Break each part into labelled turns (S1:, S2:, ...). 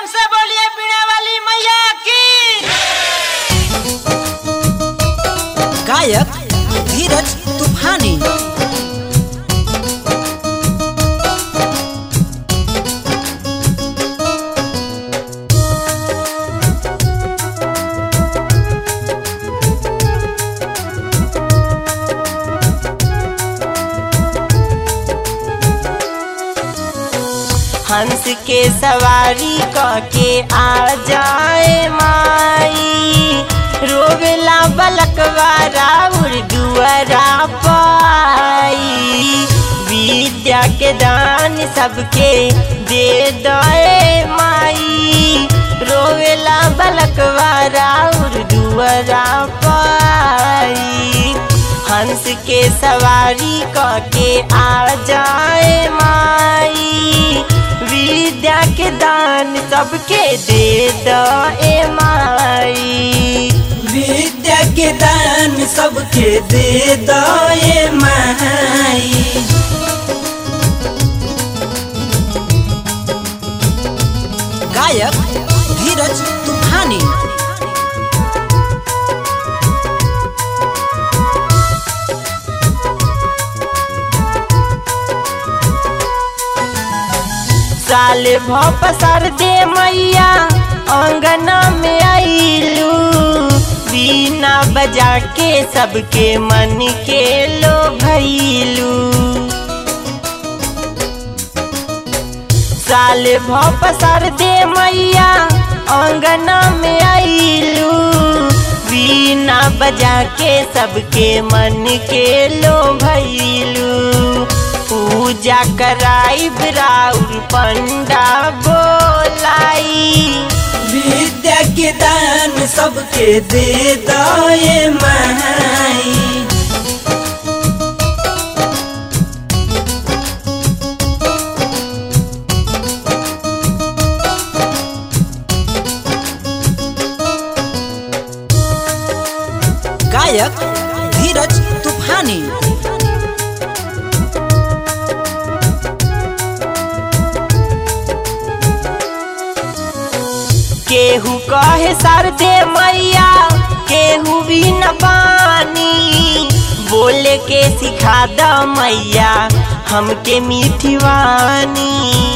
S1: प्रेम से बोलिए पीने वाली मैया की
S2: गायक धीरज तूफानी
S3: हंस के सवारी के आ जाए माई रोवेला बलकवारा उर्दुअरा पाई विद्या के दान सबके दे दे माई रोवेला बलकवारा उर्दुअरा पाई हंस के सवारी के आ जाए माई विद्या के दान सबके दे दो ए माई
S4: विद्या के दान सबके दे दो ये माई
S2: गायक धीरज तूफानी
S3: साल भपसर दे मैया अंगना में आईलू बीना बजा के सबके मन के लो भैलू साल भपसर दे मैया अंगना में आईलू बीना बजा के सबके मन के लो भैलू पूजा कराई राउर पंडा बोलाई
S4: विद्या के दान सबके दे दो ये माई
S2: गायक धीरज तूफानी
S3: केहू कहे सर दे मैया केहू भी न पानी बोले के सिखा द मैया हमके मीठी वानी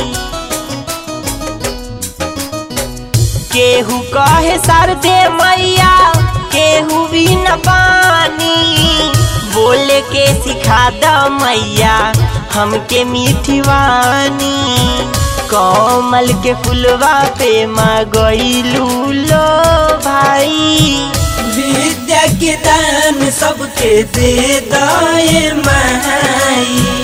S3: केहू कहे सर दे मैया केहू भी न पानी बोले के सिखा द मैया हमके मीठी वानी कोमल के फुलवा पे माँ गईलू लो भाई
S4: विद्या के दान सबके दे दो ये माई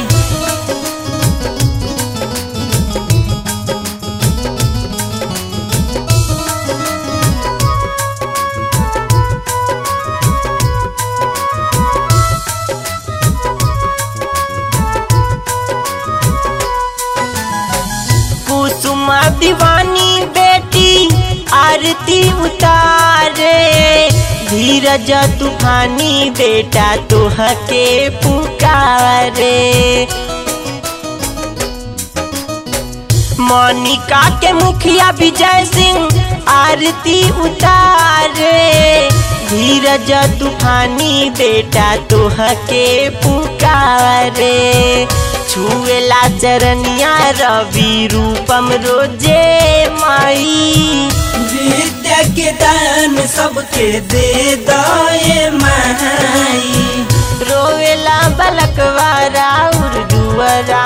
S3: कुसुमा दीवानी बेटी आरती उतारे धीरज तूफानी बेटा तुहके पुकारे मोनिका के मुखिया विजय सिंह आरती उतारे धीरज तूफानी बेटा तुहके पुकारे छुएला चरनिया रवि रूपम रोजे माई
S4: विद्या के दान सबके दे दो ये माई
S3: रोवेला बलकवारा उर्दुअरा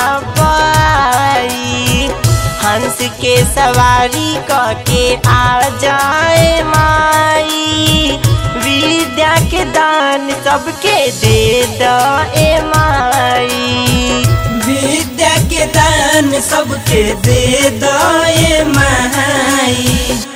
S3: पाई हंस के सवारी के आ जाए माई विद्या के दान सबके दे दो ए माई
S4: विद्या के दान सबके दे दो ये माई